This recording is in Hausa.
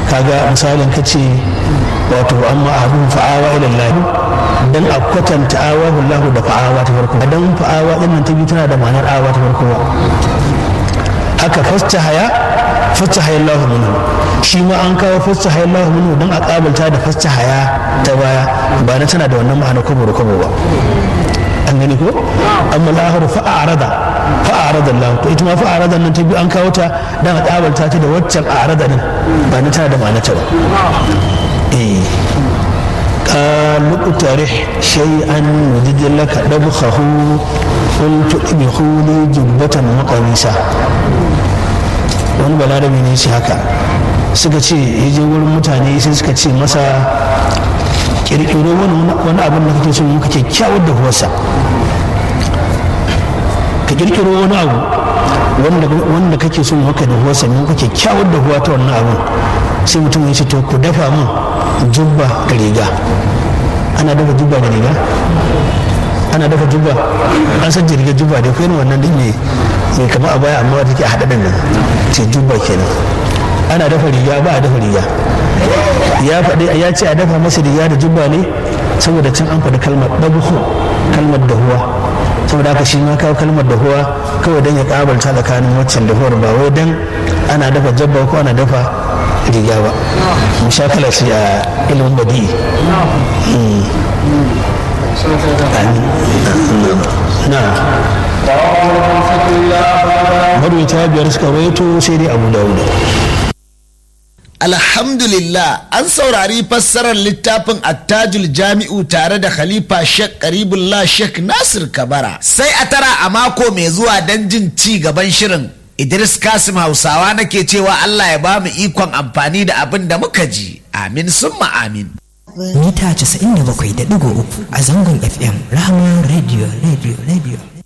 kaga misalin ka ce wato amma abun fa'awa ila Allah dan a kwatanta awahu Allah da fa'awa ta farko dan fa'awa din nan ta biyu tana da ma'anar awa ta farko haka fasta haya fasta haya Allah minhu shi ma an kawo fasta haya Allah minhu dan a kabalta da fasta haya ta baya ba na tana da wannan ma'ana kwabo da kwabo ba an gani ko amma lahar fa'arada fa'arada Allah to ita ma fa'arada nan ta biyu an kawo ta dan a kabalta ta da waccan a'rada din ba na tana da ma'ana ta ba eh قال اقترح شيئا وجد لك دبخه قلت ادخلوا لي جبة وقميصا wani balarabe ne shi haka suka ce ya je wurin mutane sai suka ce masa kirkiro wani abin da kake so muka kyakkyawar da huwarsa ka kirkiro wani abu wanda kake so maka da huwarsa ne muka kyakkyawar da huwa ta wannan abin sai mutum ya ce to ku dafa min jubba da riga ana dafa jubba da riga ana dafa jubba an san jirgin jubba da kuma wannan din ne mai kama a baya amma wata ke haɗa nan ce jubba kenan ana dafa riga ba a dafa riga ya faɗi ya ce a dafa masa riga da jubba ne saboda can an faɗi kalmar ɗabuhu kalmar dahuwa saboda haka shi ma kawo kalmar dahuwa kawai don ya ƙabalta tsakanin waccan dahuwar ba wai don ana dafa jabba ko ana dafa riga ba mushakala ce a ilimin badi na marwata biyar suka rawaito sai dai abu dawuda Alhamdulillah an saurari fassarar littafin attajul jami'u tare da Khalifa Sheikh Karibullah Sheikh Nasir Kabara. Sai a tara a mako mai zuwa don jin ci gaban shirin. Idris Kasim Hausawa nake cewa Allah ya ba mu ikon amfani da abin da muka ji. Amin summa amin. Mita 97.3 a zangon FM Rahama Radio Radio Radio.